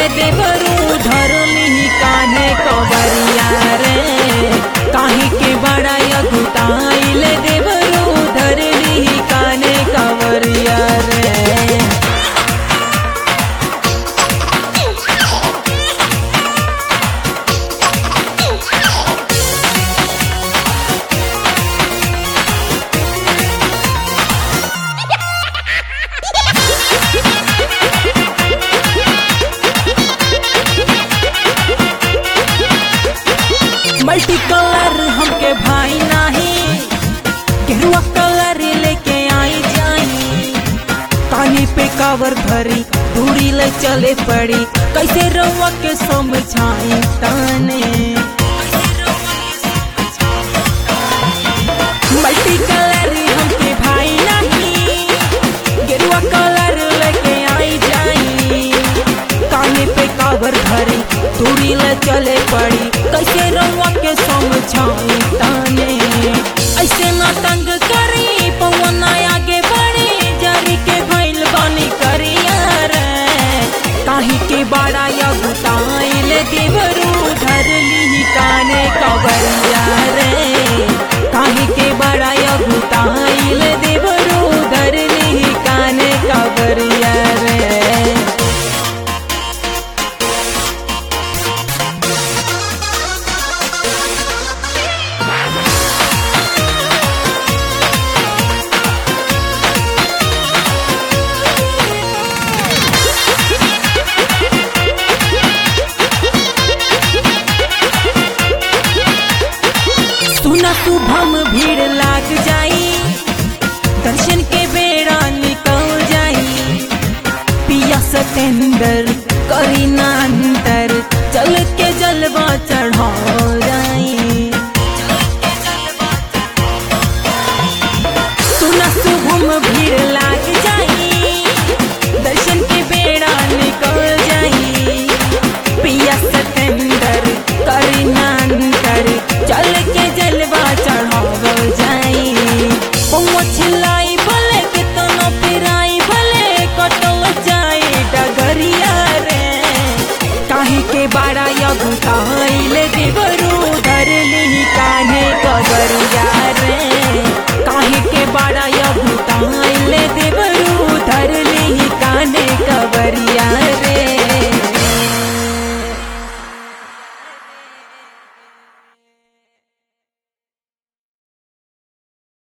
देवरू धरली कान्हे कवरिया रे काहे के बड़ा यगुताइल देवरू धरली कान्हे कवरिया रे मल्टी कलर हमके भाई नाही गेरुआ कलर लेके आई जाई कानी पे कावर भरी दूरी ले चले पड़ी कैसे रउआ के समझाई ताने मल्टी कलर हमके भाई नहीं गेरुआ कलर लेके आई जाई काने पे कावर भरी दूरी ले चले पड़ी कैसे रउआ के समझाई ताने ऐसे ना तंग करी पवन आगे बढ़ी जरी के भइल बानी करिया रे काहे के बड़ा यगुताइल देवरू धरली काने कवरिया रे काहे के बड़ा यगुताइल देवरू धरली काने कवरिया रे सुना शुभम भीड़ लाग जाई दर्शन के बेड़ा निकल जाई पिया सतेंदर करी ना अंतर चल के जलवा चढ़ा जाई सुना शुभम भीड़ लाग जाई दर्शन के बेड़ा निकल जाई पिया सतेंदर करी ना अंतर चल के जलवा चढ़ाव जाई पहुँच लाई भले कितना पिराई भले कटल जाई डगरिया रे काहे के बाड़ा यगुताइल देवरू धरली कान्हे कबरिया रे काहे के बाड़ा यगुताइल देवरू धरली कान्हे कबरिया